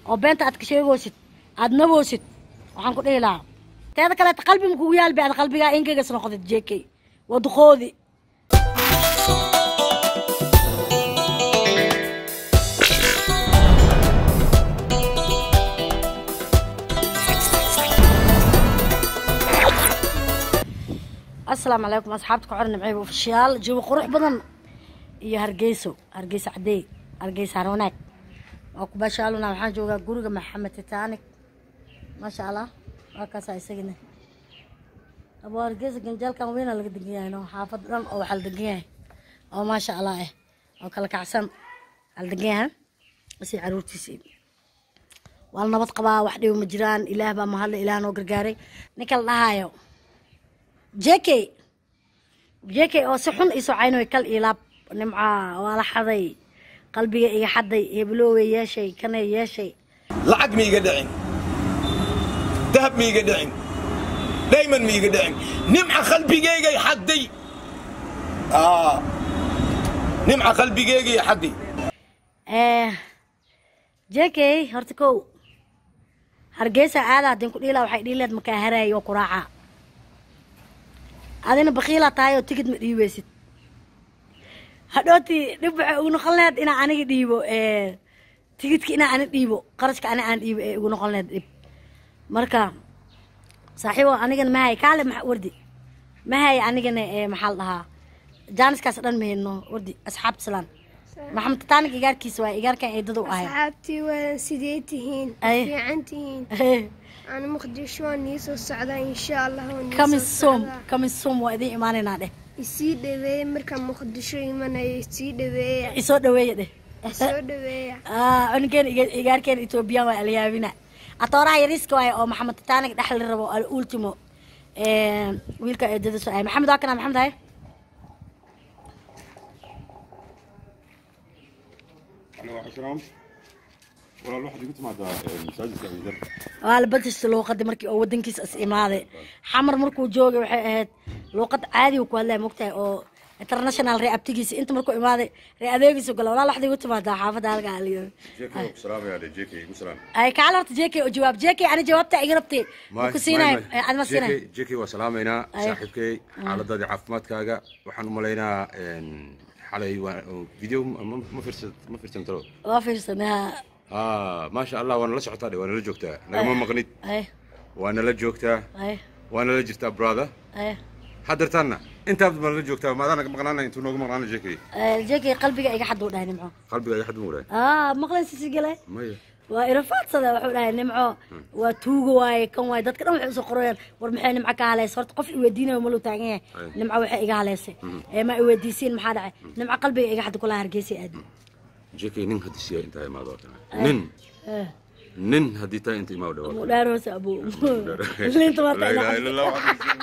oo beenta aad ka sheegoosid aad naboosid waxaan ku dhihi lahaa teeda kaleeta qalbi ma kugu yaalbi aad qalbigaa ingegas noqotid jk waa duqoodi asalaamu calaykum asxaabta ku xiran nimceyba ofishiyaal jawi qurux badan iyo hargeyso hargeyso cadeey hargeyso harwanaag waa ku baashaaluna waxaan joogaa guriga maxamed titanic maasha allah waa kaasaa isagina abo hargeysa ganjaalkan weyna laga degan yahay no xaafad dhan oo waxaa la degan yahay oo maasha allah eh oo kala kacsan waxaa la degan yahay si caruurtiisii waa la nabad qabaa wax dhibo ma jiraan ilaah baa mahadle ilaah noo gargaaray ninka la dhahaayo jk jk oo si xun iisoo caynoy kal iyo laab nimca waa la xaday qalbiga iga xaday heblowey yeeshay kanay yeeshay lacag ma iga dhicin dahab ma iga dhicin dayman ma iga dhicin nimca qalbigeygay xadday Aa, nimca qalbigeygay xadday jk horta kow hargeysa aada hadin ku dhiila waxay dhiileed makaa haraaya oo kuraaca adina bakiila tahay oo tigid ma dhiibeysid hadhooti dhib waxay ugu noqon laheyd inaa aniga dhiibo tigidka inaa ani dhiibo qarashka ani aan dhiibo ee ugu noqon laheyd dhib marka saaxiibo anigana mahay kaale ma wardi mahay anigana ee maxaa la dhahaa jaaniskaas dhan mahayno wardi asxaabta salaan maxamed tataanik igaarkiisa waay igaarkan eedada u ahay asxaabtii waa sidee tihiin Ay. fiican tihiin ana muqdisho waan nii soo socdaa insha allah waan nii kamin soo soom socdaa. kamin soom waa idiin imaanaynaa dheh isii dhaweeye markaan muqdisho imanayo isii dhaweeya isoo dhaweeya dheh soo dhaweeya cunugeen igaarkeen etoobiyaan waa alyaabina atooraha yariiska waaye oo maxamed tataanig dhexli rabo al ultimo wiilka eedada soo ahay maxamed waa kana maxamed haye عليكم السلام والله الواحد يقول ما ده مساجد يعني ده waa la badista luuqadii markii oo wadankiisa is imaaday xamar markuu joogay waxay ahayd luuqad caadi uu ku hadlaya mogtahay oo international ree abtigiisa inta markuu imaaday ree adeegiisa gala walaa waxday igu timaadaa xaafadda halka aliyo جيكي سلام يا جيكي يقول سلام ay kaala horta jk oo jawaab jk ani jawaabta iga rabtay ma ku siinayo ad ma siinayo جيكي جيكي وسلامينا أي. صاحبكي xaaladadii caafimaadkaaga waxaan u malaynaa xalay waa video ma ma firsan ma firsan talo waa fiirsanaa ah maasha allah waana la socotaa dhe waana la joogtaa nagama maqnid ay waana la joogtaa ay waana la jirtaa brother ay haddartaanna intaad baan la joogtaa maadaan naga maqnaana intuu noogu maqnaana jk jk qalbiga iga xad uu dhahay nimco qalbiga iga xad mu dhahay ah maqlan sisi galay maya waa irafaadsada wuxuu dhahay nimco waa tuuga waaye kan waaye dadka dhan waxay usoo qorayaan war maxay nimco ka haleysay horta qof iweydiinayo maluu taagan yahay Ay. nimco waxay iga haleysay ee ma iweydiisiin maxaa dhacay nimco qalbiga iga xad kula hargeysay aadi jk nin haddii siya intaa imaado oo kale nin nin haddii taa inta imaa dhawaado mudhaar hoose abu linta لا marta اله الا الله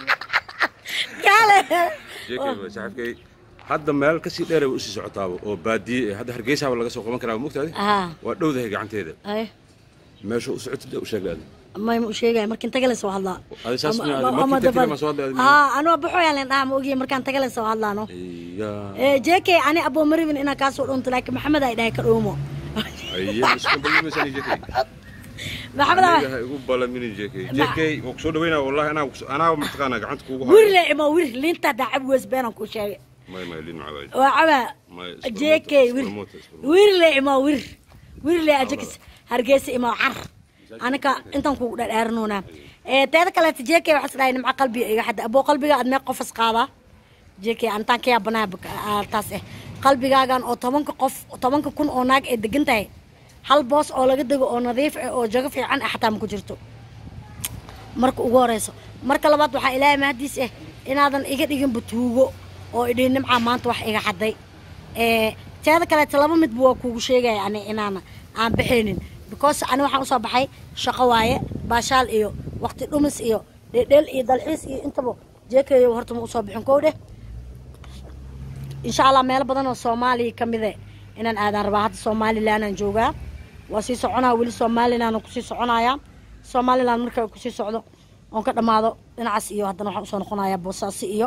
kaale جيكي صاحبكي hadda meel kasii dheer bay usii socotaaba oo baadiye eh, hadda hargeysaaba laga soo qaban karaa mogtaadi ah waa dhowdahay gacanteeda ay meesha u socotid u sheeglaadi may ma u sheegaya markin tagale soo hadlaa Adi saas Ama- ma- ama- markii ama tagtid dabal. ma soo hadlay adi ma- haa anuu baxooyaan leen dhaha ma ogiye markaan tagale soo hadlaano iya jk ani aboo maribin inaan kaasoo dhunto laakiin maxamed ay dhahay ka dhuumo iya isku ballimaysan jk maxamed aa aniga ha igu balamini jk jk waa kusoo dhaweynaa wallahi anaa kus- anaa mataqaanaa gacanta kuugu wir le ima wir linta dacab weys beenan ku sheegay may may lin macawaaji waa cabaa May jk isbarmoota, wir isbarmoota, isbarmoota. wir le ima wir wir le ajakis hargeysa ima car anaka intan kugu dhadhaaranuna teeda kaleeta jk waxaa dhahay nimca qalbiga iga xadda aboo qalbiga aad mee qofas qaadaa jk antaan ka yaabanaa taas eh qalbigaagan oo tobanka qof tobanka kun oo naag ay degan tahay hal boos oo laga dego oo nadiif ah oo jago fiican ah xataa ma ku jirto marka ugu horeyso marka labaad waxaa ilaahay mahadiis ah inaadan iga dhigin batuugo oo idhi nimcaa maanta wax iga xaday ee teeda kaleeta laba midba waa kuugu sheegaya ani inaana aan baxaynin because ani waxaan usoo baxay shaqo waaye baashaal iyo waqti dhumis iyo dhedhel iyo dalxiis iyo intaba jeekayo horta ma usoo bixin kow dheh insha allah meelo badan oo soomaaliya ka mide inaan aadaan rabaa hadda somalilanaan joogaa waa sii soconaa weli somalilan kusii soconaya somalilan marka kusii socdo oon ka dhammaado dhinacaas iyo haddana waxaan usoo noqonayaa boosaaso iyo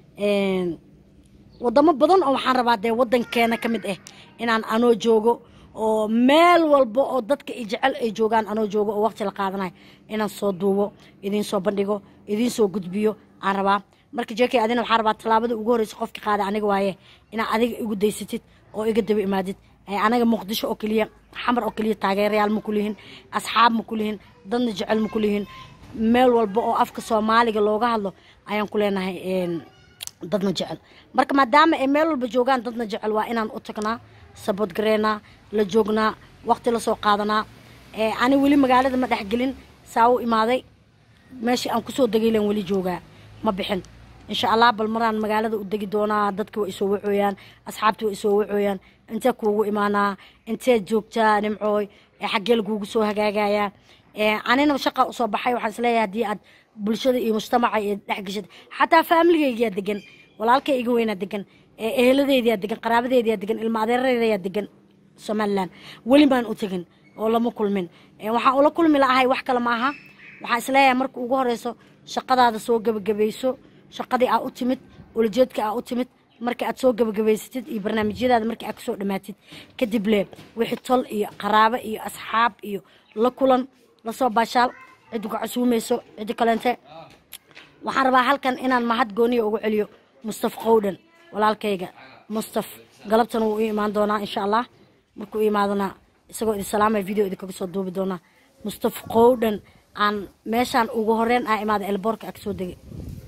wadamo badan oo waxaan rabaa dee wadankeena ka mid ah inaan anoo joogo oo meel walba oo dadka i jecel ay joogaan anoo joogo oo waqti la qaadanayo inaan soo duubo idiin soo bandhigo idiin soo gudbiyo aan rabaa marka jekey adina waxaan rabaa tallaabada ugu horreysa qofka qaada aniga waaye inaad adiga igu daysatid oo iga daba imaadid ee anaga muqdisho oo keliya xamar oo keliya taageerayaal ma kulihin asxaab ma kulihin dadna jecel ma kulihin meel walba oo afka soomaaliga looga hadlo ayaan ku leenahay een, dadna jecel marka maadaama ay meel walba joogaan dadna jecel waa inaan u tagnaa sabod gareynaa la joognaa waqti la soo qaadanaa ee, ani weli magaalada ma dhexgelin saa u imaaday meeshii aan kusoo degay len weli joogaa ma bixin insha allah bal maraan magaalada u degi doonaa dadka waa isoo wacooyaan asxaabta waa isoo wacooyaan intee kuugu imaanaa intee joogtaa nimcooy ee xaggee lagugu soo hagaagayaa ee, anina shaqa usoo baxay waxaan isleeyahay haddii aad bulshada iyo mujtamaca iyo dhex geshid xataa faamiligaygiyaa degan walaalkay iga weynaa degan ee, eheladeydiyaa degan qaraabadeydiyaa degan ilma adeeradeedayaa degan somalilan weli baan u tegin oo lama kulmin Ee, waxaan ula kulmi la'ahay wax kale ma aha waxaan isleeyahay marka ugu horeyso shaqadaada soo gebagabayso shaqadii aa u timid ulajeedka aa u timid marka aad soo gebagabaysatid iyo barnaamijyadaada marka aad kasoo dhammaatid kadib le wixii tol iyo qaraabo iyo asxaab iyo la kulan lasoo baashaal ciddi ku casuumayso ciddi kaleente waxaan rabaa halkan inaan mahad gooniya ugu celiyo mustaf qowdhan walaalkayga mustaf galabtana wuu ii imaan doonaa insha allah markuu ii imaadona isagoo idin salaamaya video idinkaga soo duubi doonaa mustaf qowdhan aan meeshaan ugu horeyn aa imaada elboorka aa kasoo degay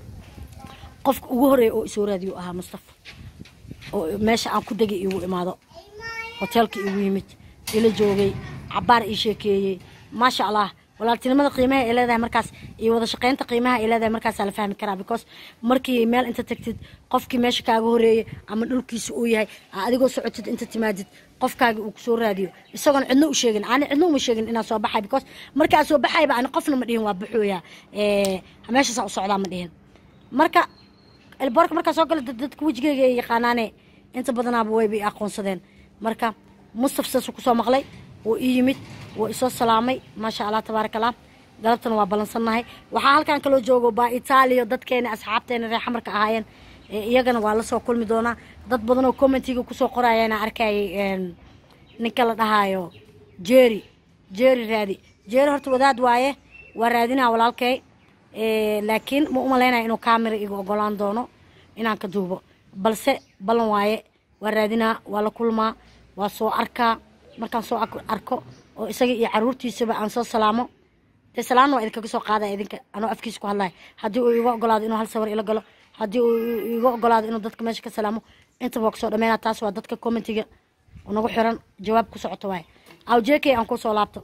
qofka ugu horeeya oo isoo raadiyo ahaa mustafa oo meesha aan ku degay igu imaado hoteelka igu yimid ila joogay cabaar ii sheekeeyey maasha allah walaaltinimada qiimaha ay leedahay markaas iyo wada shaqaynta qiimaha ay leedahay markaasaa la fahmi karaa because markii meel inta tagtid qofkii meesha kaaga horeeyey ama dhulkiisa uu yahay aa adigoo socotid inta timaadid qofkaagi uu kusoo raadiyo isagoon cidno u sheegin ani cidno uma sheegin inaan soo baxay because markaa soo baxayba ani qofna ma dhihin waa baxooya meeshaasaan u socdaa ma dhihin marka elboorka markaa soo gala dad- dadka wejigeyga ay yaqaanaane inta badanaaba wayba i aqoonsadeen marka mustaf saasuu kusoo maqlay wuu ii yimid wuu isoo salaamay maasha allah tabaaraka allah galabtana waa ballansannahay waxaa halkan kaloo joogo baa itaaliya dadkeena asxaabteena reer xamarka ahaayeen ee iyagana waa lasoo kulmi doonaa dad badan oo commentiga kusoo qorayana arkayay een, ninka la dhahaayo jeeri jeeri raadi jeeri horta wadaad waaye waa raadinaa walaalkay Ee, laakiin ma u malaynaya inuu kaamira iga ogolaan doono inaan ka duubo balse ballan waaye waa raadinaa waa la kulmaa waa soo arkaa markaan soo ak- arko oo isaga iyo caruurtiisaba aan soo salaamo dee salaamna waa idinkaga soo qaadaya idinka anoo afkiisa ku hadlaya haddii uu iga ogolaado inuu hal sawir ila galo haddii uu iga ogolaado inuu dadka meesha ka salaamo intaba waa kasoo dhameynaa taas waa dadka commentiga nagu xiran jawaab ku socoto waaye aw j k aan kusoo laabto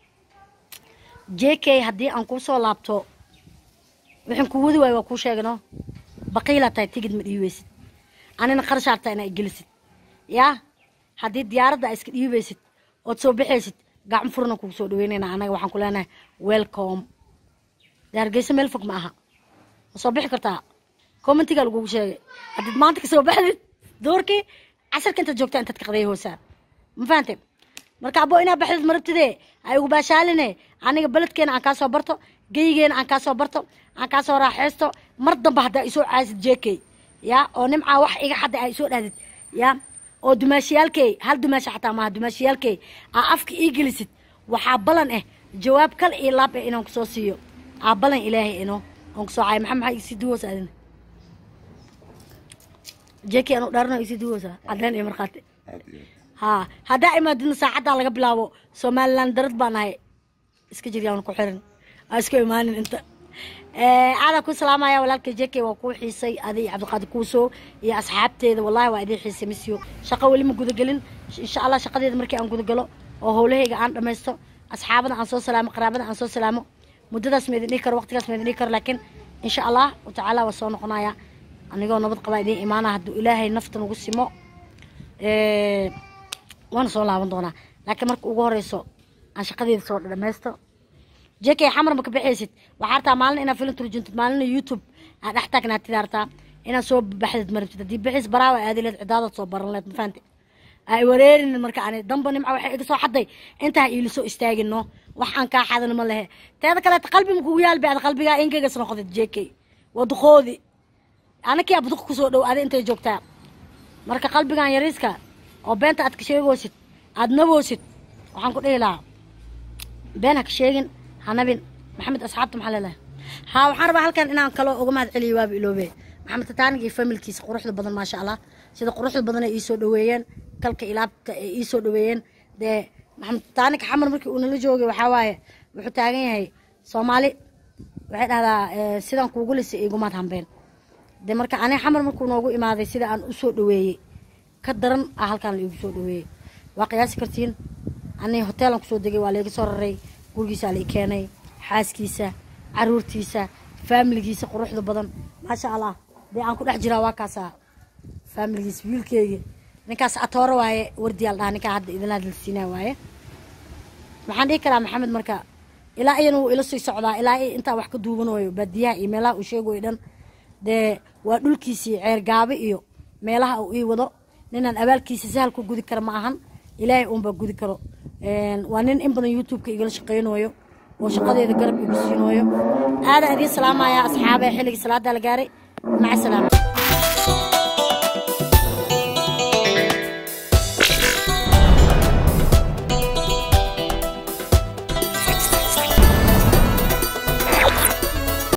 j k haddii aan kusoo laabto waxaan ku wadi waayo waa kuu sheegano baqiilaa tahay tigid ma dhiibeysid anina qarashaad tahay inaa igelisid yaa haddii diyaaradda aa iska dhiibeysid ood soo baxaysid gacmo furna kugu soo dhaweynayna anaga waxaan ku leenahay welcome dee hargeysa meel fog ma aha ma soo bixi kartaa commentigaa lagugu sheegay haddiid maanta ka soo baxdid doorkii casarka intaad joogtaa intaad ka qadaya hoosaan ma fahantay marka abo inaa baxdid marabtidee ay ugu baashaaline aniga beledkeena aan kaa soo barto geygeena aan kaa soo barto aan kaa soo raaxaysto mar damba haddaa isoo caasid jeekey ya oo nimcaa wax iga xadda aa isoo dhahdid ya oo dumaashiyaalkey hal dumaasha xataa maaha dumaashiyaalkey aa afka ii gelisid waxaa balan ah jawaab kal iyo laab eh inaan kusoo siiyo aa balan ilaahay ino oon kusoo caaya maxaa maxaa isii duwoosa adina jeekey anu dhaarno isii duwoosa cadeen iyo markhaati haa haddaa imaadina saacaddaa laga bilaabo somalilan darad baan ahay iska jiryaan ku xiran aa iska imaanin inta aadaa ku salaamaya walaalka jeke waa kuu xiisay adi iyo cabdiqaadir kuuso iyo asxaabteeda wallahi waa idin xiisay misyo shaqo weli ma gudagelin insha allah shaqadeeda markii aan gudagalo oo howlahayga aan dhammaysto asxaabada aan soo salaamo qaraabada aan soo salaamo muddadaas ma idin dhihi karo waqtigaas ma idin dhihi karo laakiin insha allah tacaala waa soo noqonaya anigoo nabad qabaa idiin imaana hadduu ilaahay nafta nagu simo Ee, waana soo laaban doonaa laakiin marka ugu horeyso aan shaqadeeda soo dhamaysto jekey xamar ma ka bixaysid waxaa rabtaa maalin inaad filim turjuntid maalina youtube aad dhex taagnaatid aa rabtaa inaad soo baxdid marabtid haddii bixis baraawa aadi leed cidaadaad soo baran leed ma fahanti ay wareerinin marka ani damba nimca waxay iga soo xaday intaa iila soo istaagino wax aan kaa xadan ma lehe teeda kaleeta qalbi ma kugu yaalbi ad qalbigaa ingegas noqdid jekey waduqoodi anakii abduq kusoo dhow adi intay joogtaa marka qalbigan yariiska oo beenta aad ka sheegoosid aad naboosid waxaan ku dhihi lahaa been ha ka sheegin ha nabin maxamed asxaabta maxaa leelahay haa waxaan rabaa halkan inaan kaloo uga mahad celiyo waaba iloobe maxamed tataanig iyo familkiisa quruxda badan maasha allah sida quruxda badan ay iisoo dhaweeyeen kalka ilaabta ay iisoo dhaweeyeen dee maxamed tataanig xamar markii uu nala joogay waxaa waaye wuxuu taagan yahay soomaali waxay dhahdaa eh, sidaan kuugu lisay igumaad hambeen de marka aniga xamar markuu noogu imaaday sida aan usoo dhaweeyey ka daran ah halkaan la igu soo dhaweeyey waa qiyaasi kartiin ani hoteelan kusoo degay waa layga soo raray gurigiisaa la i keenay xaaskiisa caruurtiisa faamiligiisa quruxda badan maasha allah dee aan ku dhex jiraa waa kaasaa faamiligiisa wiilkeyga ninkaas atooro waaye wardiyaal dhaha ninkaa hadda idinla hadalsiinaa waaye waxaan dhihi karaa maxamed marka ilaa iyana wuu ila sii socdaa ilaa i intaa wax ka duubanayo baadiyaha iyo meelaha uu sheegayo dhan dee waa dhulkiisii ceer gaabe iyo meelaha uu ii wado ninaan abaalkiisa sahal ku gudi kara ma ahan ilaahay uunbaa gudi karo Een, waa nin in badan youtube-ka igala shaqaynayo oo shaqadeeda garab igu siinayo aadaan idiin salaamaya asxaabe xilligii salaada la gaaray maca salaama